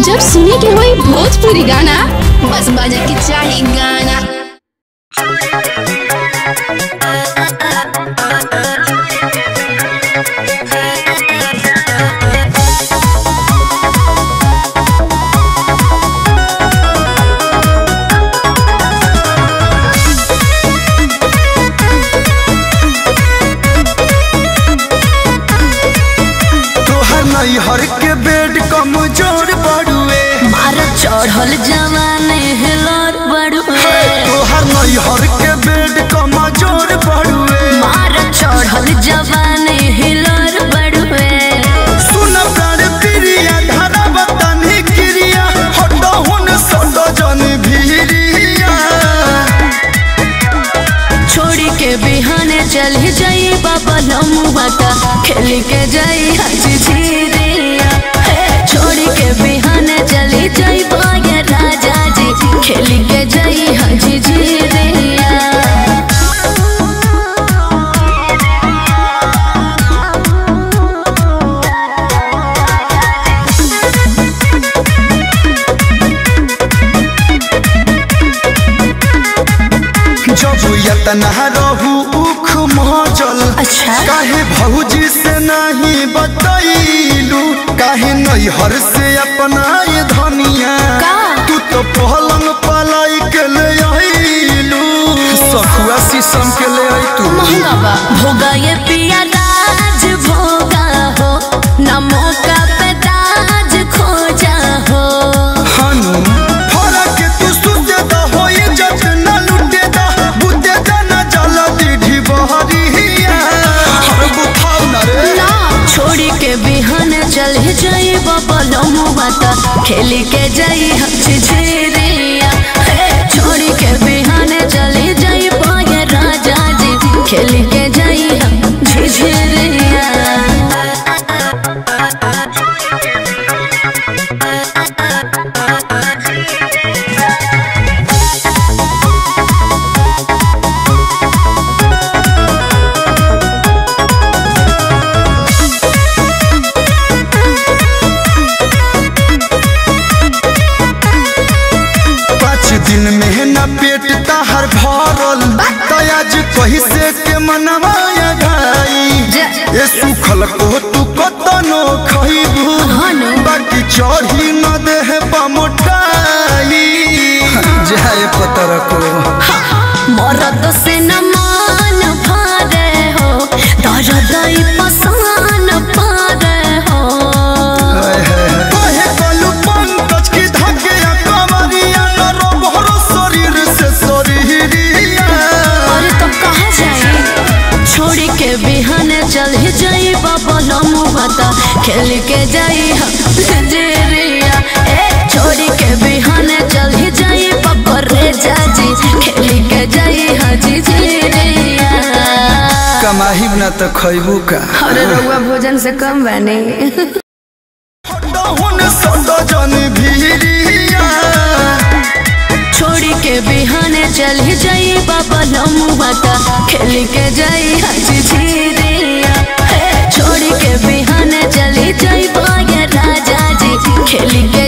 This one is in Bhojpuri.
जब सुने के होई भोजपुरी गाना बस बजे के चाही गाना तोहर नैहर के बेड कमजोर बड़ुए मार चढ़ल जवाने हेलर बड़ुए तोहर नैहर के बेड कमजोर बड़ुए मार चढ़ल जवाने हिलर बड़ुए सुन प्राण प्रिया धारा बतानी क्रिया हटो हुन सटो जन भीरिया छोड़ी के बिहाने चल जाई बाबा लमुआ का खेल के जाई हजी झीरिया हे, छोड़ी के बिहाने चली जाई बागे राजा जी खेल के जाई हजी झीरिया जब यतना रहू उख महजल अच्छा। काहे भौजी से नहीं बतैलू काहे नैहर से अपना ये धनिया का? तू तो पहलंग पलाई के ले आइलू सखुआ शीशम के ले आई तू महंगा बा भोगा ये पिया राज भोगा हो न मौका पे ताज खोजा हो हनु फरक तू सुते द होई जत न लुटे द बुते द न जल दीढ़ी बहरिया हर बुखाव न रे ना छोड़ी के बिहान चल जाई बाबा लमुआ ता खेल के जाई हच झेरिया हे, छोड़ी के बिहान चल जाई पाए राजा जी खेल के जाई हम झिझरिया पाँच दिन में न पेट ताहर भरल तयाज कही से के मनवाया घाई जा- ये सुखल को तू कतनो खइबू हनु। बाकी चढ़ी न देह पमोटाई जाए पतर को मरद से न मान भारे हो दर्द ई पसान पारे हो कहे कलू पंकज की धके कमरिया न रोबहरो शरीर से शरीरिया अरे तो कहाँ जाई छोड़ी के बिहान चल जाई बाबा लमुआ ता खेल के जाई हम जेरिया ए छोड़ी के बिहान चल जाई बाबा रे जाजी खेल के जाई हाजी जेरिया कमाही न तो खइबू का अरे रउआ भोजन से कम बने हुन सटो जन भीरिया छोड़ी के बिहाने चल जाई बाबा लमुआ ता खेल के जाई हजी झीरिया हे, छोड़ी के बिहाने चली जाई बागे राजा जी खेल के